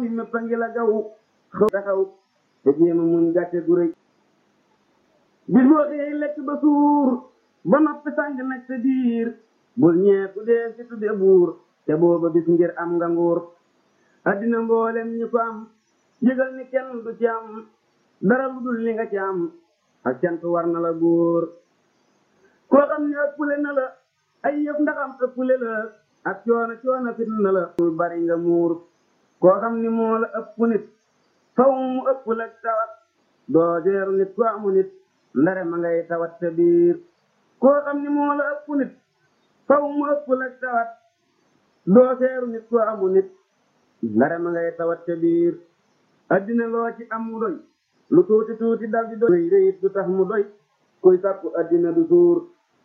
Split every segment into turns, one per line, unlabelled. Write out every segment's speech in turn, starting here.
mi mépp a ngi la gaw xaw taxaw te jéema muñ gàcce gu rëy bis boo xëyee lekk ba suur ba noppi sàng nag sa biir bul ñeeku dee si tudde buur te booba bis ngir am nga nguur addina mboolem ñi ko am yëgal ni kenn du ci am dara lu dul li nga ci am ak cant war na la góor koo xam ne ëppule na la ay yëf ndaxam ëppule la ak coono coono fit na la ul bari nga muur koo xam ni moo la ëpp nit faw mu ëpp la tawat doo jeeru nit ko amu nit ndare ma ngay tawat sa biir koo xam ni moo la ëpp nit faw mu ëpp la tawat doo seeru nit ko amu nit ndare ma ngay tawat sa biir addina loo ci am mu doy lu tuuti tuuti dal di doy réyit du tax mu doy kuy sàkku addina du suur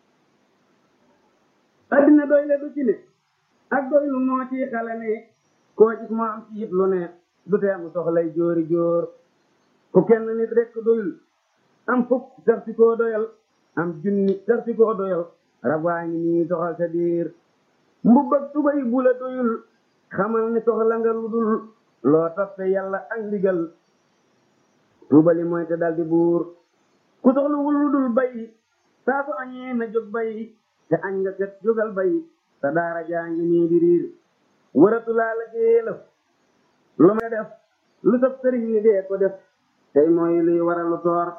addina doy le du ci ne ak doy lu moo ci xale ne koo gis moo am ci it lu ne du tee mu soxlay jóori jóor ku kenn nit rekk doyul am fukk sax si koo doyal am junni sax si koo doyal rabaa ngi nii soxal sa biir mbubb ak tubay bu la doyul xamal ni soxla nga lu dul loo toppe yàlla ak ndigal tuubali mooy te daldi buur ku soxlawul lu dul bay saa su añee na jóg bay te añ nga kat jógal bay sa daara jaa ngi nii di riir waratu laa la géelëf lu may def lu sab sëriñ ni dee ko def tey mooy luy waralu toor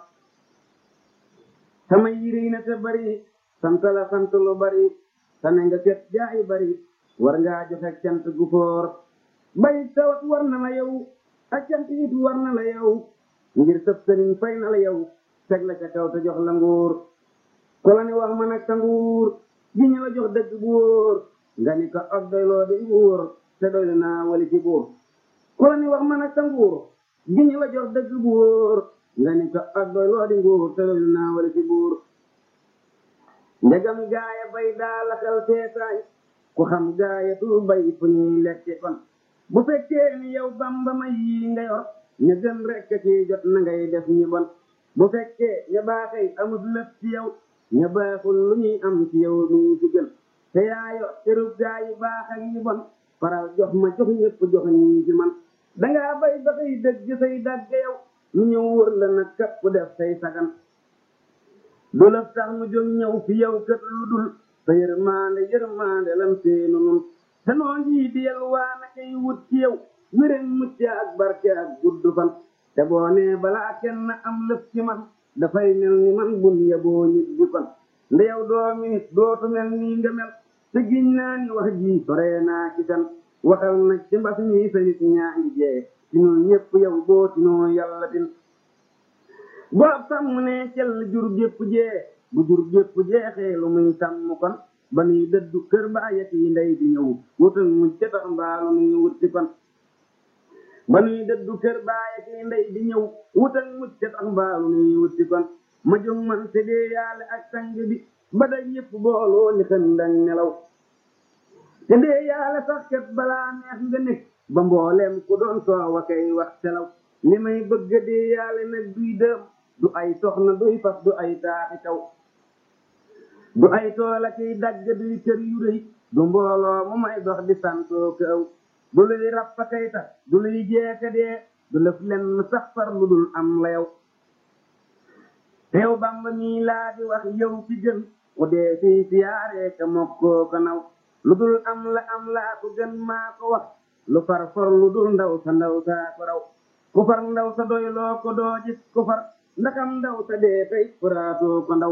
sama yiri na te bari sant la sant lu bari tane nga kat jaayi bari war ngaa joxe cant gu foor bay tawat war na la yow ak cant it war na la yow ngir sab sëriñ fay na la yow teg la ca kaw te jox la nguur ku la ni wax ma nag sa nguur gi ñu la jox dëgg bu wóor nga ni ko ak doyloo di nguur te doylu naa wali ci buur ku la ni wax ma nag sa nguur gi ñu la jox dëgg bu wóor nga ni ko ak doyloo di nguur te doylu naa wali ci buur njagam gaaya bay daa la xel seetaay ku xam gaaya tu bay fu ñuy lekke kon bu fekkee ni yow bamba may yi nga yor ña gën rekk ci jot na ngay def ñi bon bu fekkee ña baaxee amut lépp ci yow ña baaxul lu ñuy am ci yow mii ci gën te yaayo cërub gaa yi baax ak yi bon faral jox ma jox ñëpp jox ñii ci man dangaa bay ba say dëgg say dagge yow ñu ñëw wër la nag kapp def say sagan du la tax mu jóg ñëw fi yow kët lu dul sa yërmaande yërmaande lam seenu nun te noo ngi di yalwaana kay wut ci yow wéren mucc ak barke ak gudd fan te boo nee balaa kenn am lëf ci man dafay mel ni man bun yeboo nit bi fan nda yow doomi nit dootu mel nii nga mel te giñ naa ni wax ji soree naa ci kan waxal nag ci mbas mi sa nit ñaa ngi jee ci nun ñépp yow boo ci noo yàlla tin boo sàmm ne cell jur gépp jee bu jur gépp jeexee lu muy sàmm kon ba nuy dëddu kër baayat yi ndey di ñëw wutal mu jatax mbaalu nuy wutti kon ba nuy dëddu kër baayat yi ndey di ñëw wutal mu jatax mbaalu nuy wutti kon ma jóg man te dee yaale ak sang bi ba day yëpp booloo ni xëndang nelaw te dee yaale sax kat balaa neex nga nekk ba mbooleem ku doon soowa kay wax selaw li may bëgg dee yaale nag duy dëm du ay soxna duy fas du ay taaxi kaw du ay toola kiy dagg duy kër yu rëy du mbooloo mu may dox di santoo kaw du luy rappa kay tax du luy jeeka dee du lëf lenn sax far lu dul am la yow teew bamba mii laa di wax yow ci gën ku dee fii siyaaree ka mokkoo ko naw lu dul am la am laa ko gën maa ko wax lu far for lu dul ndaw sa ndaw saa ko raw ku far ndaw sa doy loo ko doo gis ku far ndaxam ndaw sa dee tey furaatoo ko ndaw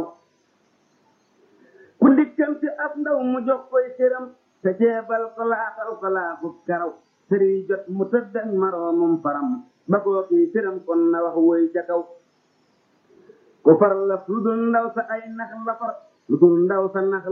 ku dikkanti ab ndaw mu jox koy këram te ceebal ko laaxal ko laafu karaw sëri jot mu tëddak maroomum faram ba koo kii këram kon na wax woy ca kaw ku far la lu dul ndaw sa ay nax la far lu dul ndaw sa nax